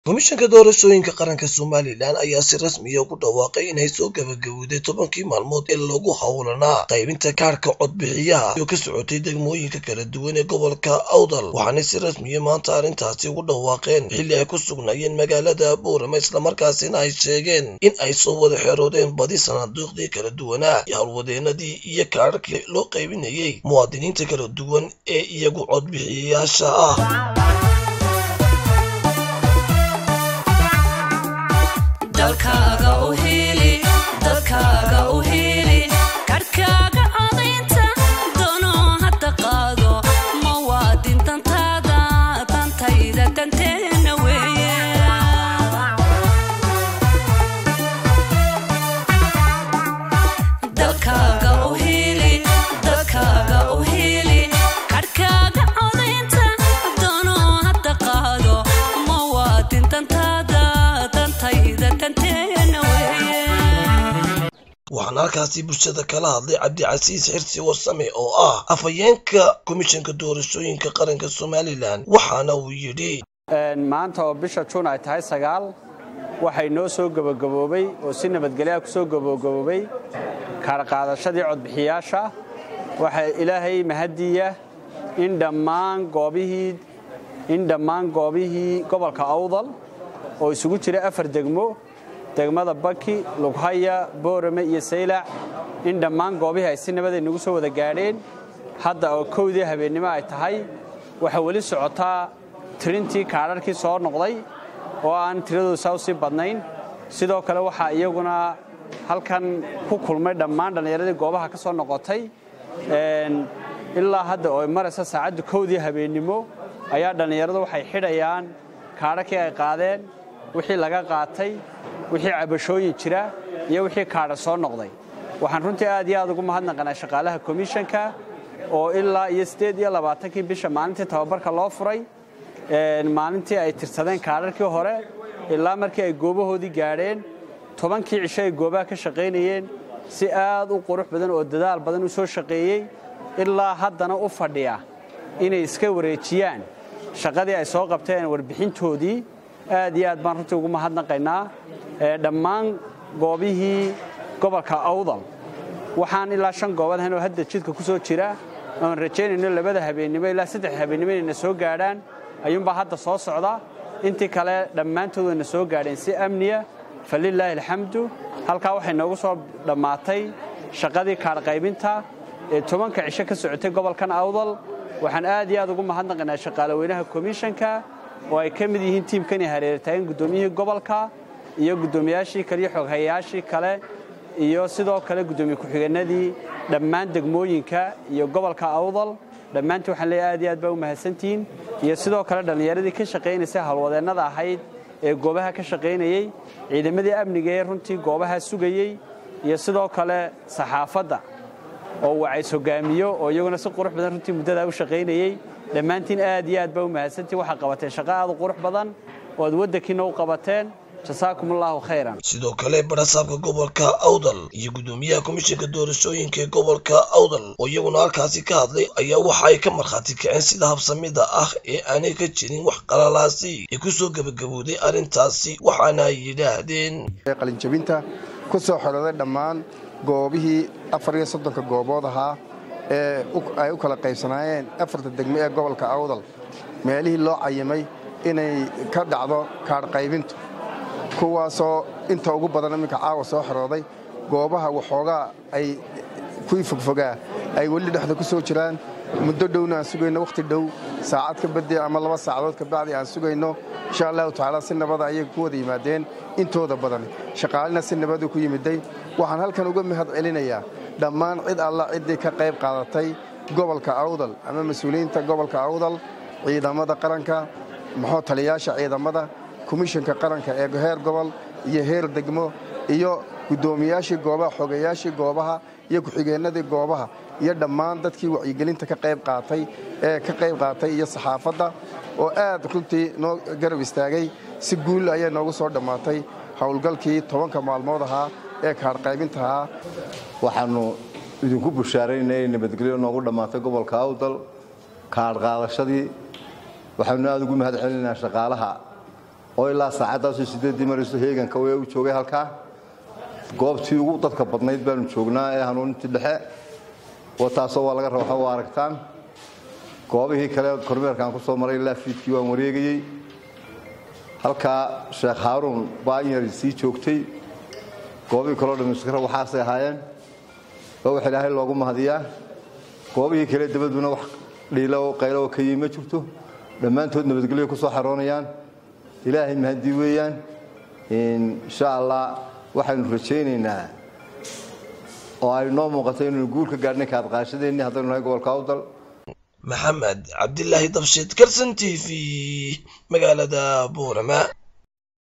komishanka doorashooyinka qaranka somalilan ayaa si rasmiya ugu dhawaaqay inay soo gabagabowday tobankii maalmood ee lagu howlanaa qaybinta kaarhka codbixiyaha oo ka socotay degmooyinka kala duwan ee gobolka awdal waxaanay si rasmiya maanta arrintaasi ugu dhawaaqeen xilli ay ku sugnaayeen magaalada boorama islamarkaasina ay sheegeen in ay soo wada xeroodeen badi sanaaduuqdii kala duwanaa iyo howlwadeenadii iyo kaarharkii loo qaybinayay muwaadiniinta kala duwan ee iyagu codbixiyayaasha ah dalkaaga u hiili dadkaaga u hiili karhkaaga codaynta dono hadda qaado muwaadin dantaada dantayda danteena weeye dalkaaga u hiili dadkaaga u hiili karhkaaga codaynta dono hadda qaado muwaadin dantaada dantayda danteena weeye waxaana halkaasi bulshada kala hadlay cabdicasiis xirsi wasame oo ah afhayeenka komishanka doorashooyinka qaranka somalilan waxaana uu yidhi maanta oo bisha juun ay tahay sagaal waxay noo soo gabagaboobay oo si nabadgelyaha ku soo gabagaboobay kaarqaadashadii codbixiyaasha waxaa ilaahay mahadiya in dhammaan goobihii in dhammaan goobihii gobolka awdal oo isugu jira afar degmo degmada baki lughaya boorame iyo saylac in dhammaan goobihii ay si nabad ay nagu soo wada gaadheen hadda oo kowdii habeennimo ay tahay waxaa weli socotaa tirintii kaadharkii soo noqday oo aan tiradoodu saa u sii badnayn sidoo kale waxaa iyaguna halkan ku kulmay dhammaan dhallinyaradii goobaha ka soo noqotay ilaa hadda oo maraysa saacadda kowdii habeennimo ayaa dhallinyaradu waxay xidhayaan kaadharkii ay qaadeen wixii laga qaatay wixii cabashooyin jira iyo wixii kaadha soo noqday waxaan runtii aad iyo aad ugu mahadnaqanaa shaqaalaha komishanka oo ilaa iyo siddeed iyo labaatankii bisha maalintii tababarka loo furay maalintii ay tirsadeen kaadharkii hore ilaa markii ay goobahoodii gaadheen tobankii cisho ay goobaha ka shaqaynayeen si aad u qurux badan oo dadaal badan u soo shaqeeyey ilaa haddana u fadhiya inay iska wareejiyaan shaqadii ay soo qabteen warbixintoodii aad iyo aad baan runtii ugu mahadnaqaynaa dhammaan goobihii gobolka awdal waxaan ilaa shan goobood ahayn oo hadda jidka ku soo jira oon rajaynayno labada habeennimo ilaa saddex habeennimo inayna soo gaadhaan ayuunbaa hadda soo socda intii kale dhammaantood wayna soo gaadheen si amniya falilaahi alxamdu halkaa waxay noogu soo dhammaatay shaqadii kaadhqaybinta ee tobanka cisho ka socotay gobolkan awdal waxaan aad iyo aad ugu mahadnaqaynaa shaqaalaweynaha komishanka oo ay ka mid yihiin tiimkani hareertaagan guddoomiyihii gobolka iyo guddoomiyaashii kale iyo xoghayayaashii kale iyo sidoo kale guddoomiye ku-xigeenadii dhammaan degmooyinka iyo gobolka awdal dhammaantii waxaan leeyahay aad iyo aad baa u mahadsantihiin iyo sidoo kale dhallinyaradii ka shaqaynaysay howlwadeennada ahayd ee goobaha ka shaqaynayey ciidamadii amniga ee runtii goobaha sugayey iyo sidoo kale saxaafadda oo wacays hogaamiyo oo iyaguna si qurux badan runtii muddadaa u shaqaynayey dhammaantiin aad iyo aad baa u mahadsantiin waxaa qabateen shaqo aad u qurux badan oo aad waddankiina u qabateen jasaakum allaahu khayran sidoo kale barasaabka gobolka awdal iyo guddoomiyaha komishanka doorashooyinka ee gobolka awdal oo iyaguna halkaasi ka hadlay ayaa waxa ay ka markhaati kaceen sida habsamida ah ee aanay ka jirin wax qalalaasi ee ku soo gebagabowday arrintaasi waxaana ay yidhaahdeen qalinjabinta ku soo xorooday dhammaan goobihii afar iyo soddonka goobood ahaa ee ay u kala qaybsanaayeen afarta degmo ee gobolka awdal meelihii loo cayimay inay ka dhacdo kaadhqaybintu kuwaasoo inta ugu badan iminka caawa soo xorooday goobaha waxoogaa ay kuwii fogfogaa ay weli dhexda ku soo jiraan muddo dhowna aan sugayno wakhti dhow saacad ka badi ama laba saacadood ka bacdi aan sugayno insha allahu tacaala si nabada ayay ku wada yimaadeen intooda badan shaqaalina si nabadu ku yimiday waxaan halkan uga mahad celinayaa dhammaan cid alla ciddii ka qayb qaadatay gobolka awdal ama mas-uuliyiinta gobolka awdal ciidamada qaranka muxuu taliyayaasha ciidamada komishanka qaranka ee heer gobol iyo heer degmo iyo guddoomiyaashii goobaha xogeyaashii goobaha iyo ku-xigeennadii goobaha iyo dhammaan dadkii wacyigelinta ka qayb qaatay ee ka qayb qaatay iyo saxaafadda oo aad runtii noo garab istaagay si guul ayay noogu soo dhammaatay howlgalkii tobanka maalmood ahaa ee kaadhqaybinta ahaa waxaannu idinku bushaaraynaa inay nabadgelyo noogu dhammaatay gobolka awdal kaadh qaadashadii waxaanu aada ugu mahad celinaynaa shaqaalaha oo ilaa saacaddaasoo sideeddii marayso heeganka wee u joogay halkaa goobtii ugu dadka badnayd baanu joognaa ee hanuunintii dhexe oo taasoo waa laga raba waa aragtaan goobihii kale kormeerkaan ku soo maray ilaa fiidkii waan wareegayey halkaa sheekh haaruun baa in yar sii joogtay goobihii kaleo dhan iskara waxaasay ahaayeen oo wax ilaahay loogu mahadiyaa goobihii kale dabaduna wax dhiilo oo qaylo oo ka yimi ma jirto dhammaantood nabadgelyo ku soo xaroonayaan ilaahay mahadii weeyaan insha allah waxaynu rajaynaynaa oo ay noo muuqato inaynu guul ka gaadhnay kaadqaashadeenni haddaynu nahay gobolka awdal maxamed cabdilaahi dabshid kalson t v magaalada buurama